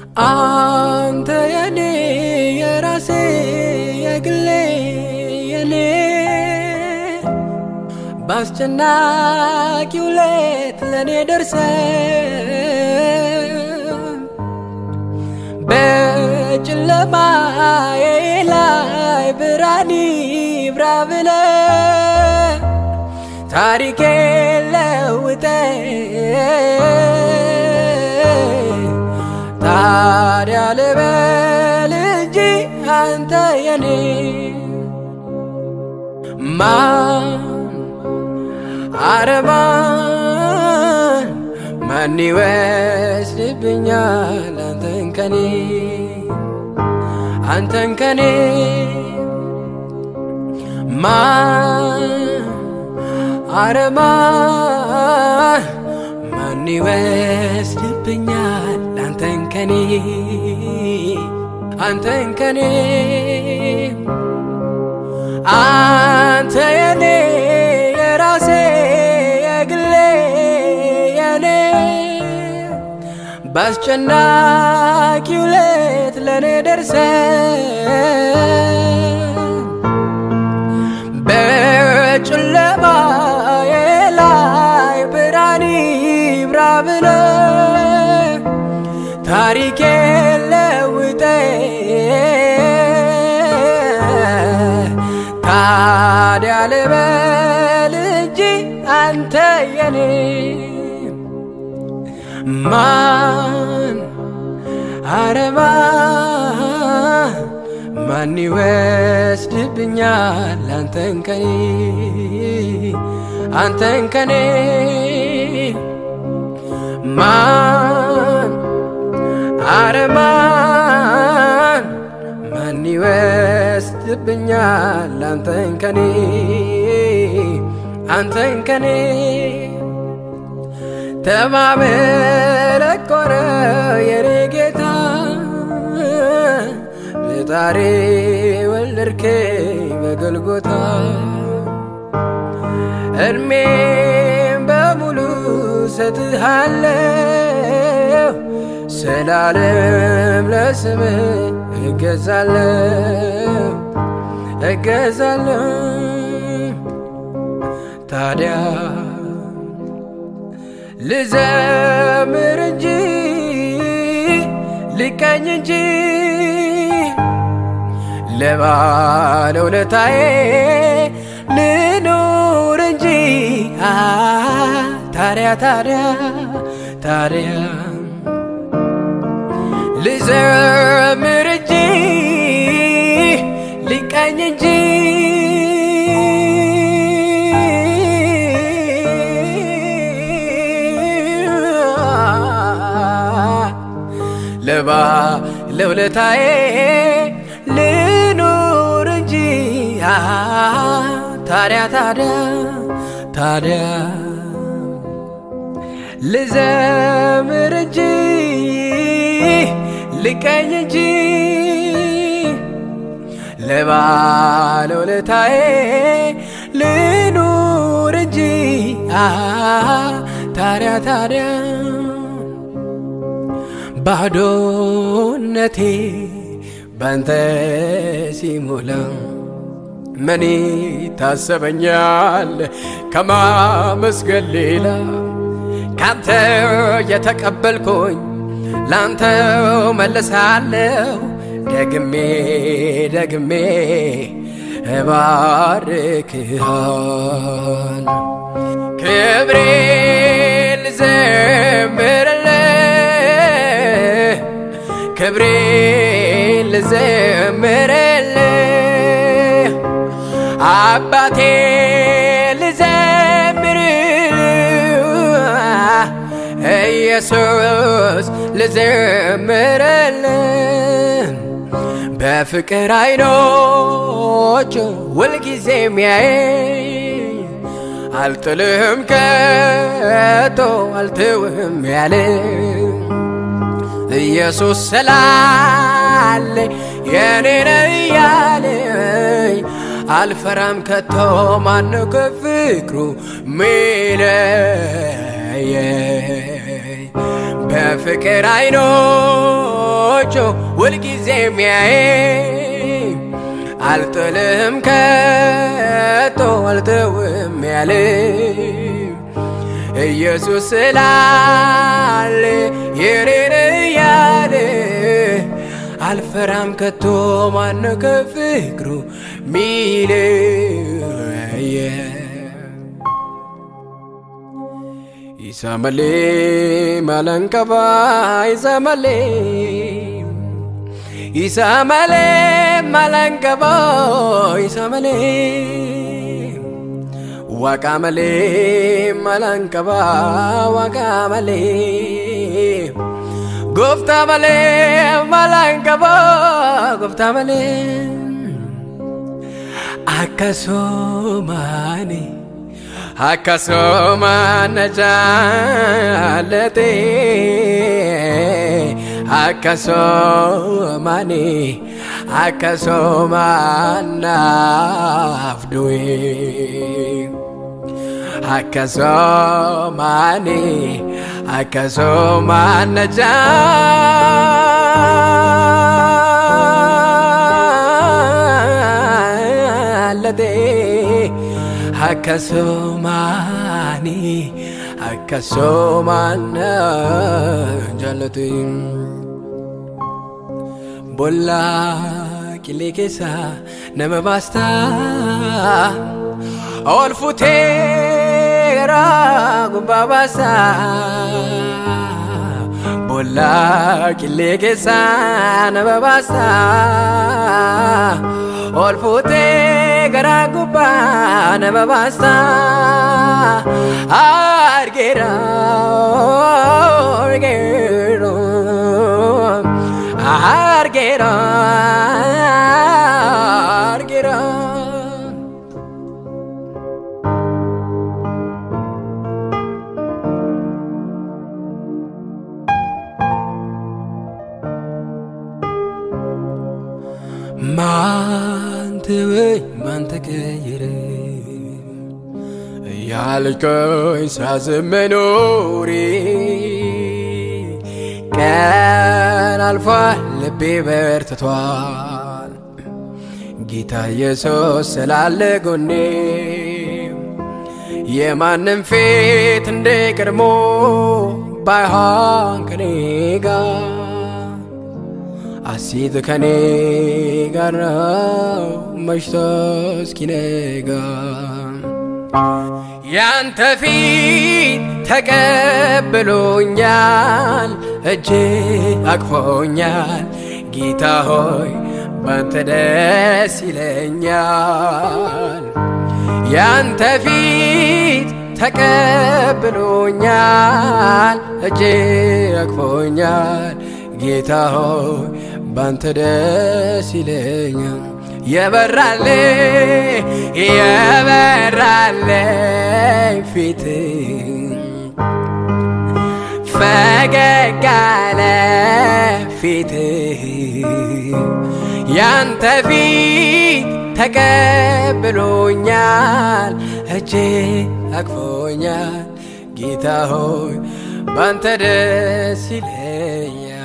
አንተ የኔ የራሴ የግሌ የኔ በአስጨናቂው ሌት ለእኔ ደርሰ በጨለማዬ ላይ ብርሃን ይብራ ብለ ታሪኬ ለውጠ ታዲያ ልበል እንጂ አንተ የኔ ማን አረማን ማን ይወስድብኛል አንተን ከኔ አንተን ከኔ ማን አረማን ማን ይወስድብኛል አንተን ከኔ አንተን ከኔ አንተ የኔ የራሴ የግሌ የኔ በአስጨናቂው ሌት ለእኔ ደርሰ በጨለማዬ ላይ ብርሃን ይብራ ብለ ታሪኬ ለውጠ ታዲያ ልበል እንጂ አንተ የኔ ማን አረማ ማን ይወስድብኛል አንተን ከኔ አንተን ከኔ ማን አረማን ማን ይወስድብኛል አንተን ከኔ አንተን ከኔ ተማመለኮረ የኔ ጌታ ለጣሬ ወለድከኝ በገልጎታ እድሜም በሙሉ ሰጥሃለሁ ስላለም ለስምህ እገዛለሁ እገዛለሁ ታዲያ ልዘምር እንጂ ልቀኝ እንጂ ለባለውለታዬ ልኑር እንጂ ታዲያ ታዲያ ታዲያ ልዘምር እንጂ ልቀኝ እንጂ ለባ ለውለታዬ ልኑር እንጂ ታዲያ ታዲያ ታዲያ ልዘምር እንጂ ልቀኝ እንጂ ለባለውለታዬ ልኑር እንጂ ታዲያ ታዲያ ባዶነቴ ባንተ ሲሞላ ምን ታሰበኛል ከማመስገን ሌላ ካንተ የተቀበልኩኝ ላንተው መለሳለሁ ደግሜ ደግሜ እባርክሃል ክብሬ ልዘምርልህ ክብሬ ልዘምርልህ አባቴ ልዘምርልህ ኢየሱስ ልዘምርልህ በፍቅር አይኖች ሁልጊዜ የሚያይ አልጥልህም ከቶ አልትውህም ያለ ኢየሱስ ስላለ የኔ ነው እያለኝ አልፈራም ከቶ ማነው ከፍቅሩ ሚለየኝ በፍቅር አይኖቹ ሁልጊዜ የሚያይ አልጥልህም ከቶ አልተውም ያለ ኢየሱስ ስላለ የኔን እያለ አልፈራም ከቶ ማነ ከፍቅሩ ሚለየ ኢሰመሌ መለንቀባ ኢሰመሌ ኢሰመሌ መለንቀባ ኢሰመሌ ዋቃመሌ መለንቀባ ዋቃመሌ ጎፍታ መሌ መለንቀባ ጎፍታ መሌ አከሶማኔ akkasuma na jaallate akkasuma ni akkasuma naaf du'e akkasuma ni akkasuma na jaallate. akkasumaani akkasumaan jaallate bollaa qilee keessa nama baastaa ol futeera gubbaa baasaa bollaa qilee keessa nama baastaa ol futee gara gubbaa nama baasta argeera argeera argeera argeera. ማን ተወኝ ማን ተቀየረ ያልከኝ ሳዝን መኖሬ ቀን አልፏል ልቤ በርትቷል ጌታ ኢየሱስ ስላለ ጎኔ የማንም ፊት እንደ ቀድሞ ባይሆን ከኔ ጋር አሲት ከኔ ጋር ነው መሽቶ እስኪነጋ ያንተ ፊት ተቀብሎኛል እጅ አቅፎኛል ጌታ ሆይ ባንተ ደስ ይለኛል ያንተ ፊት ተቀብሎኛል እጅ አቅፎኛል ጌታ ሆይ ባንተ ደስ ይለኛል የበራለ የበራለኝ ፊት ፈገግ አለ ፊት ያንተ ፊት ተቀብሎኛል እጄ አቅፎኛል ጌታ ሆይ ባንተ ደስ ይለኛል